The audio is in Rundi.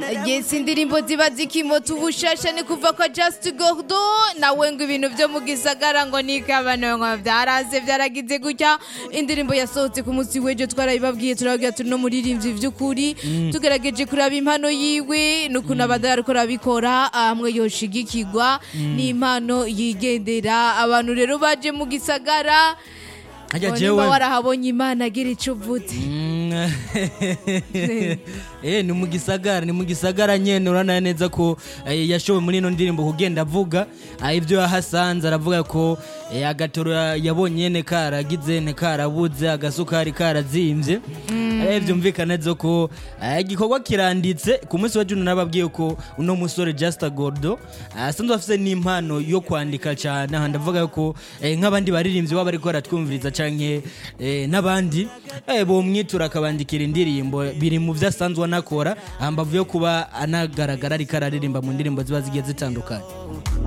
yes indirimbo ziba zikimota ubushasha ni kuva kwa just gordo nawe ngo ibintu byo mu gisagara ngo nikabano ngo byaraze byaragize gutya indirimbo yasohotse ku munsi w'ejo twarabibabwiye turababwira turi no muririmbyi by'ukuri tugerageje kuraba impano yiwe n'ukuntu abandi ariko arabikora hamwe yoshigikirwa n'impano yigendera abantu rero baje mu gisagara Harya ngo jewe- nimba warahabonye imana agira icyo uvuze Mm. eh ni mu gisagara ni mu gisagara nyene urana neza ko eh, yashowe muri ino ndirimbo kugenda avuga ah, ibyo yahasanze aravuga ko eh, agatoro ya- yabonye nyene karagize ne karabuze agasukari karazimvye eh byumvikana neza ko eh, igikorwa kiranditse ku munsi wa June nababwiye ko uno musore Just Gordo asanzwe afise n'impano yo kwandika cyane aha ndavuga ko eh, nk'abandi baririmbyi baba bariko baratwumviriza canke eh, n'abandi eh, bomwitura akabandikira indirimbo biri mu byo asanzwe anakora hambavu yo kuba anagaragara ariko araririmba mu ndirimbo ziba zigiye zitandukanye